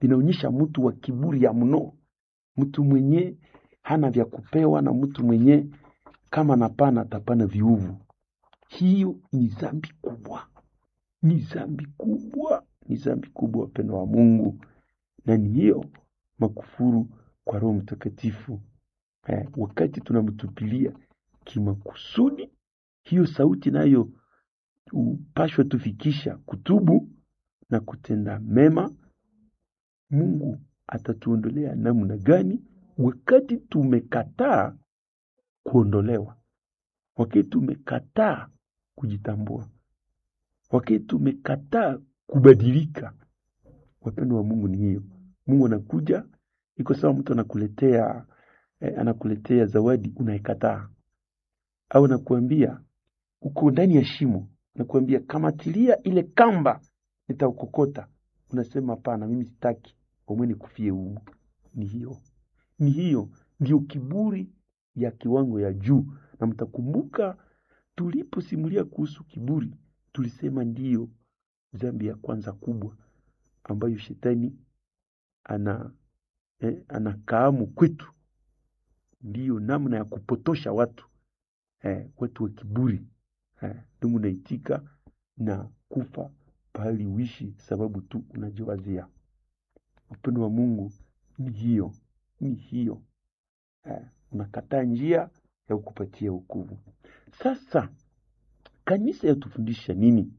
vinaonyesha mtu wa kiburi ya mno, mtu mwenye hana vya kupewa na mtu mwenye kama napana atapana viuvu. Hiyo ni dhambi kubwa, ni dhambi kubwa, ni dhambi kubwa, wapendwa wa Mungu, na ni hiyo makufuru kwa Roho Mtakatifu. Eh, wakati tunamtupilia kimakusudi, hiyo sauti nayo upashwa tufikisha kutubu na kutenda mema. Mungu atatuondolea namna gani wakati tumekataa kuondolewa, wakati tumekataa kujitambua, wakati tumekataa kubadilika. Wapendo wa Mungu ni hiyo. Mungu anakuja, iko sawa, mtu anakuletea eh, anakuletea zawadi unaikataa, au anakuambia uko ndani ya shimo, nakuambia kamatilia ile kamba, nitaukokota. Unasema hapana, mimi sitaki, omwe nikufie humu. Ni hiyo, ni hiyo, ndio kiburi ya kiwango ya juu. Na mtakumbuka tuliposimulia kuhusu kiburi, tulisema ndiyo dhambi ya kwanza kubwa ambayo shetani ana eh, anakaamu kwetu, ndiyo namna ya kupotosha watu eh, watu wa kiburi eh, ndugu naitika na kufa pahali uishi sababu tu unajiwazia. Upendo wa Mungu ni hiyo, ni hiyo eh, unakataa njia ya kukupatia wokovu. Sasa kanisa yatufundisha nini?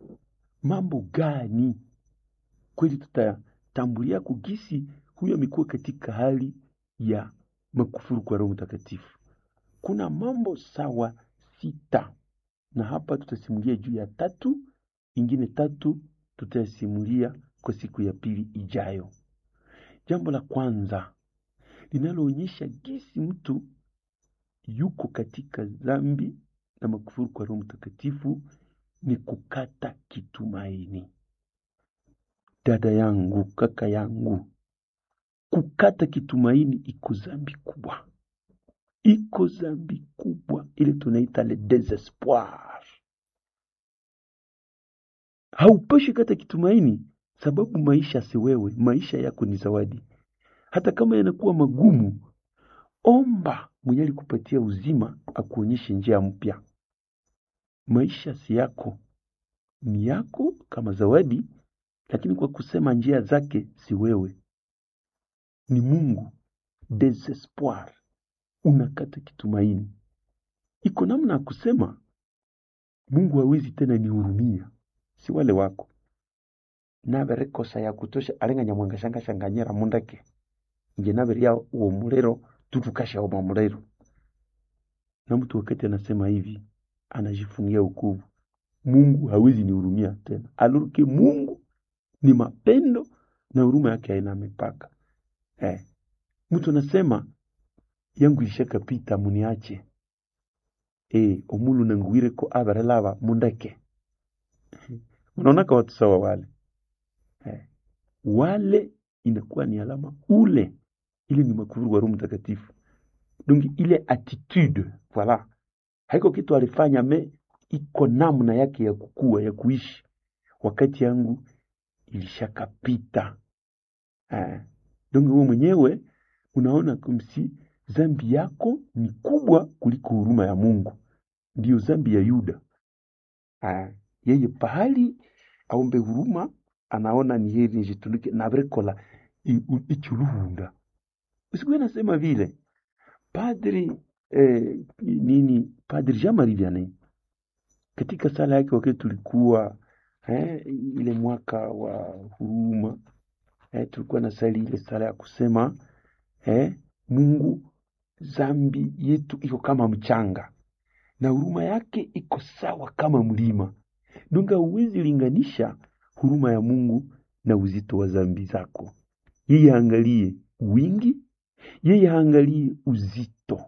Mambo gani kweli tutatambulia kugisi huyo amekuwa katika hali ya makufuru kwa Roho Mtakatifu? Kuna mambo sawa sita, na hapa tutasimulia juu ya tatu, ingine tatu tutayasimulia kwa siku ya pili ijayo. Jambo la kwanza linaloonyesha gisi mtu yuko katika dhambi na makufuru kwa Roho Mtakatifu ni kukata kitumaini. Dada yangu, kaka yangu, kukata kitumaini iko dhambi kubwa, iko dhambi kubwa ile tunaita le desespoir. Haupashi kata kitumaini, sababu maisha si wewe, maisha yako ni zawadi. Hata kama yanakuwa magumu, omba mwenye alikupatia uzima akuonyeshe njia mpya. Maisha si yako, ni yako kama zawadi, lakini kwa kusema njia zake si wewe, ni Mungu. Desespoir, unakata kitumaini. Iko namna ya kusema Mungu hawezi tena nihurumia, si wale wako nabere kosa ya kutosha alenga nyamwanga shanga shanganyera mundake nje nabere ya uwo mulero tutukasha uwo mulero na mtu wakati anasema hivi anajifungia ukuvu Mungu hawezi nihurumia tena aluruke Mungu ni mapendo na huruma yake haina mipaka eh. mtu anasema yangu ilishakapita muniache eh, omulu nanguwireko abere lava mundeke unaonaka watu sawa wale eh. wale inakuwa ni alama ule ile ni makufuru wa Roho Mtakatifu donc ile attitude voilà haiko kitu alifanya me iko namna yake ya kukua ya kuishi wakati yangu ilishakapita eh. donc wewe mwenyewe unaona kumsi zambi yako ni kubwa kuliko huruma ya Mungu ndiyo zambi ya Yuda eh. yeye pahali aombe huruma anaona ni heri nijitunuke nabrekola ichuluhunda usikuwe nasema vile padri eh, nini padri Jean Marie Vianney katika sala yake wakati tulikuwa eh, ile mwaka wa huruma eh, tulikuwa na sali ile sala ya kusema eh, Mungu zambi yetu iko kama mchanga na huruma yake iko sawa kama mlima dunga huwezi linganisha huruma ya Mungu na uzito wa zambi zako. Yeye haangalie wingi, yeye haangalie uzito.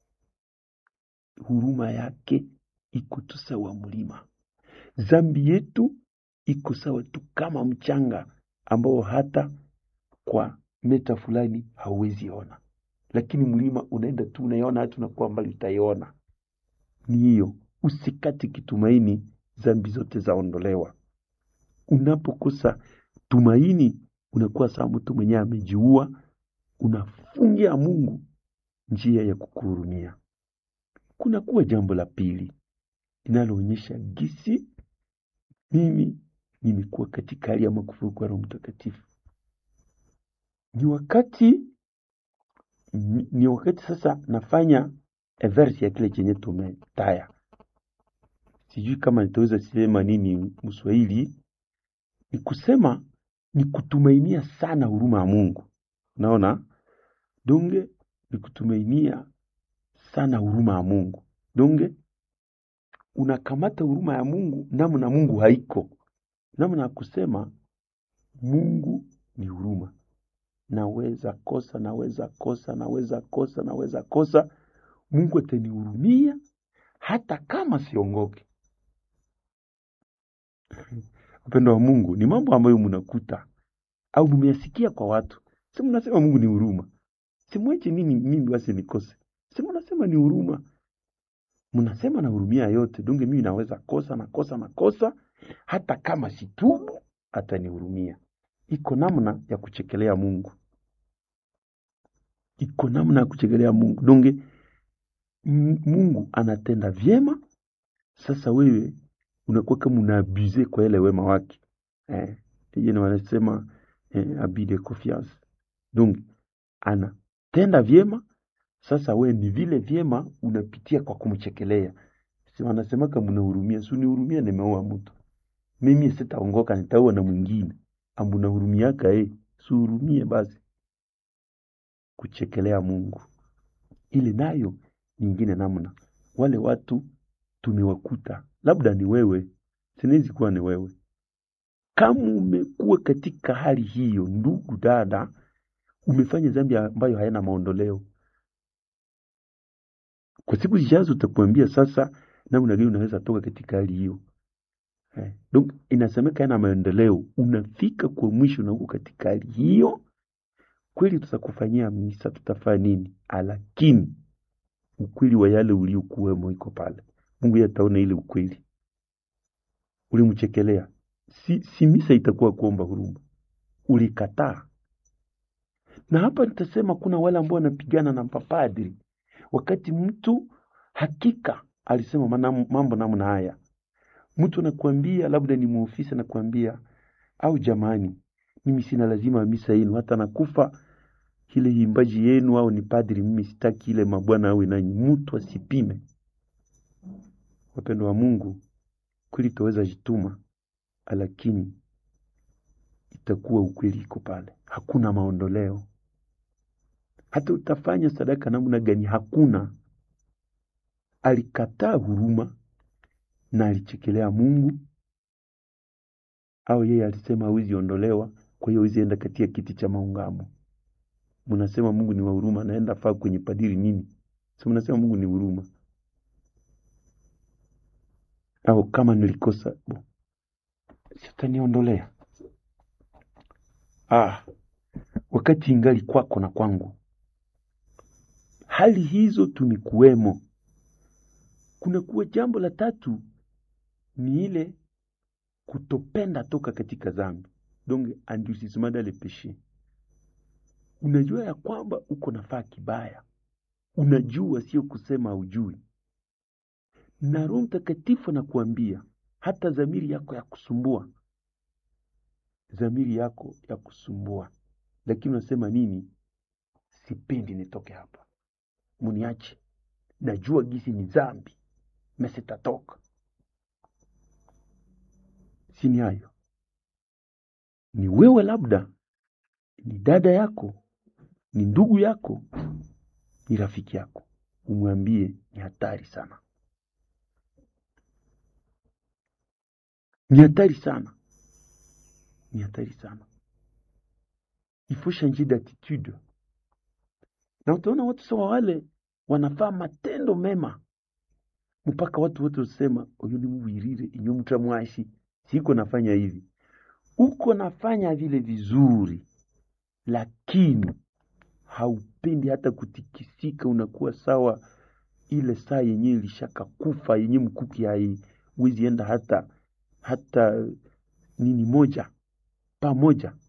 Huruma yake iko tu sawa mlima. Zambi yetu iko sawa tu kama mchanga ambao hata kwa meta fulani hauwezi ona, lakini mlima unaenda tu unaiona, hata unakuwa mbali utaiona. Ni hiyo, usikate kitumaini, zambi zote zaondolewa unapokosa tumaini unakuwa sawa mtu mwenyewe amejiua, unafungia Mungu njia ya kukuhurumia. Kuna kuwa jambo la pili linaloonyesha gisi mimi nimekuwa katika hali ya makufuru kwa Roho Mtakatifu. Ni wakati ni wakati sasa nafanya verse ya kile chenye tumetaya. Sijui kama nitaweza sema nini Mswahili, ni kusema ni kutumainia sana huruma ya Mungu. Naona donge ni kutumainia sana huruma ya Mungu. Donge unakamata huruma ya Mungu namna Mungu haiko, namna ya kusema Mungu ni huruma. Naweza kosa, naweza kosa, naweza kosa, naweza kosa, Mungu atanihurumia hata kama siongoke. Upendo wa Mungu ni mambo ambayo mnakuta au mmeyasikia kwa watu, si mnasema Mungu ni huruma, simweche nini mimi basi nikose, si mnasema ni huruma, mnasema na hurumia yote donge, mimi naweza kosa na kosa na kosa, hata kama situbu atanihurumia. Iko namna ya kuchekelea Mungu, iko namna ya kuchekelea Mungu donge, Mungu anatenda vyema. Sasa wewe unakuwa kama unaabuze kwa ile wema wake eh, yeye wanasema eh, abus de confiance. Donc anatenda vyema, sasa we ni vile vyema unapitia kwa kumchekelea. Si wanasema kama unahurumia, si unihurumia, nimeoa mtu mimi sitaongoka, nitaoa na mwingine, ambu nahurumiaka eh, si hurumie basi. Kuchekelea Mungu ile nayo nyingine namna wale watu tumewakuta, labda ni wewe, sinawezi kuwa ni wewe. Kama umekuwa katika hali hiyo, ndugu dada, umefanya dhambi ambayo hayana maondoleo, kwa siku zijazo utakuambia sasa namna gani unaweza toka katika hali hiyo. Eh, donc inasemeka yana maendeleo, unafika kwa mwisho na uko katika hali hiyo, kweli tutakufanyia misa, tutafanya nini, lakini ukweli wa yale uliokuwemo iko pale. Mungu yeye ataona ile ukweli ulimchekelea. Si, si misa itakuwa kuomba huruma, ulikataa. Na hapa nitasema kuna wale ambao wanapigana na mapadri, wakati mtu hakika alisema manamu, mambo namna haya, mtu anakuambia labda ni muofisa anakuambia, au jamani, mimi sina lazima misa yenu, hata nakufa ile imbaji yenu, au ni padri, mimi sitaki ile mabwana awe nanyi. Mtu asipime Wapendo wa Mungu, kweli tutaweza jituma, lakini itakuwa ukweli iko pale, hakuna maondoleo. Hata utafanya sadaka namna gani, hakuna. Alikataa huruma na alichekelea Mungu, au yeye alisema hawezi ondolewa, kwa hiyo hawezi enda katika kiti cha maungamo. Mnasema Mungu ni wa huruma, naenda faa kwenye padiri nini? Si mnasema Mungu ni huruma au kama nilikosa sitaniondolea. Ah, wakati ingali kwako na kwangu, hali hizo tumikuwemo. Kuna kuwa jambo la tatu ni ile kutopenda toka katika dhambi, donc endurcissement dans le péché. Unajua ya kwamba uko nafaa kibaya, unajua, sio kusema ujui na Roho Mtakatifu anakuambia hata dhamiri yako ya kusumbua, dhamiri yako ya kusumbua, lakini unasema nini? Sipendi nitoke hapa, muniache, najua gisi ni dhambi, mesitatoka. Sini hayo ni wewe, labda ni dada yako, ni ndugu yako, ni rafiki yako, umwambie ni hatari sana ni hatari sana, ni hatari sana. Il faut changer d'attitude. Na utaona watu sawa wale wanafaa matendo mema mpaka watu wote usema uyu ni muwirire inyo mtamwashi siko nafanya hivi, uko nafanya vile vizuri, lakini haupendi hata kutikisika, unakuwa sawa ile saa yenye ilishaka kufa yenye mkuki hai wizi enda hata hata nini moja pamoja